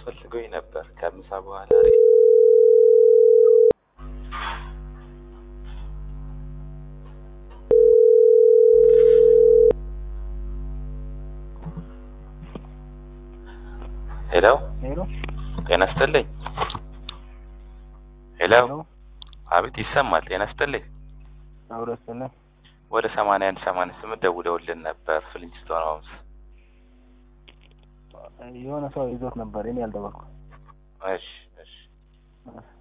አስፈልገውኝ ነበር ከምሳ በኋላ ሄሎ ሄሎ ጤና ይስጥልኝ ሄሎ ሄሎ አቤት ይሰማል ጤና ይስጥልኝ አብረስነ ወደ ሰማንያ አንድ ሰማንያ ስምንት ደውለውልን ነበር ፍሊንስቶን ሆምስ የሆነ ሰው ይዞት ነበር እኔ ያልደወልኩ እሺ እሺ